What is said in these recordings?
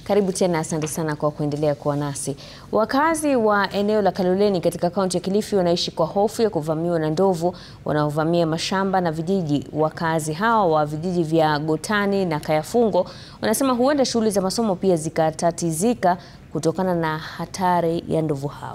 Karibu tena, asante sana kwa kuendelea kuwa nasi. Wakazi wa eneo la Kaloleni katika kaunti ya Kilifi wanaishi kwa hofu ya kuvamiwa na ndovu wanaovamia mashamba na vijiji. Wakazi hao wa vijiji vya Gotani na Kayafungo wanasema huenda shughuli za masomo pia zikatatizika kutokana na hatari ya ndovu hao.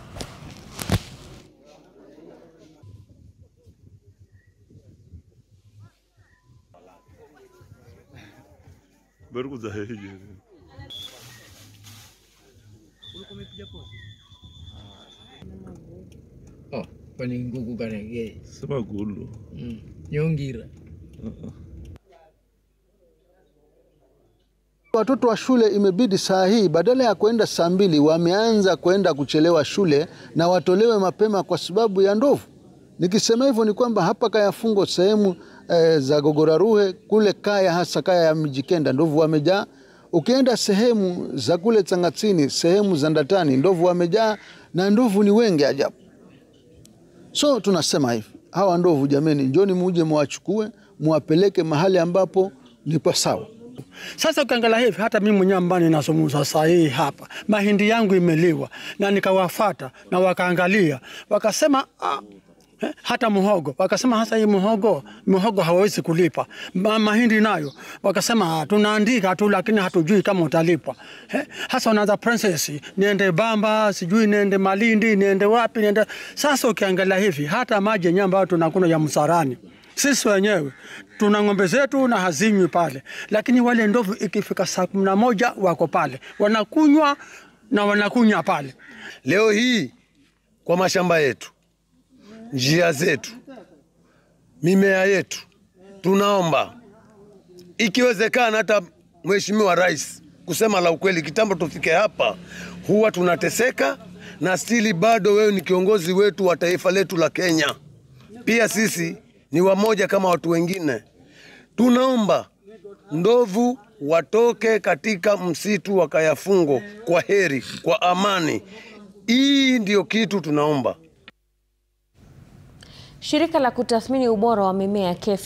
Oh, kwani nguku kanege Semagulu. mm. nyongira Watoto wa shule imebidi saa hii badala ya kwenda saa mbili wameanza kwenda kuchelewa shule na watolewe mapema kwa sababu ya ndovu. Nikisema hivyo ni kwamba hapa Kayafungo sehemu eh, za Gogoraruhe kule Kaya, hasa Kaya ya Mijikenda, ndovu wamejaa. Ukienda sehemu za kule Changatsini, sehemu za Ndatani, ndovu wamejaa na ndovu ni wengi ajabu. So tunasema hivi, hawa ndovu jameni, njoni muje muwachukue muwapeleke mahali ambapo ni pasawa. Sasa ukiangalia hivi, hata mimi mwenyewe ambaye ninazungumza saa hii hapa, mahindi yangu imeliwa, na nikawafata na wakaangalia, wakasema ah, eh, hata muhogo wakasema, hasa hii muhogo muhogo hawawezi kulipa Ma, mahindi nayo wakasema ah, tunaandika tu, lakini hatujui kama utalipwa. Eh, hasa unaanza princess, niende Bamba, sijui niende Malindi, niende wapi, niende. Sasa ukiangalia hivi, hata maji yenyewe ambayo tunakunywa ya Msarani sisi wenyewe tuna ng'ombe zetu na hazinywi pale, lakini wale ndovu ikifika saa kumi na moja wako pale wanakunywa na wanakunywa pale. Leo hii kwa mashamba yetu, njia zetu, mimea yetu, tunaomba ikiwezekana, hata Mheshimiwa Rais, kusema la ukweli, kitambo tufike hapa, huwa tunateseka na stili, bado wewe ni kiongozi wetu wa taifa letu la Kenya, pia sisi ni wamoja kama watu wengine. Tunaomba ndovu watoke katika msitu wa Kayafungo kwa heri, kwa amani. Hii ndio kitu tunaomba. Shirika la kutathmini ubora wa mimea KEFI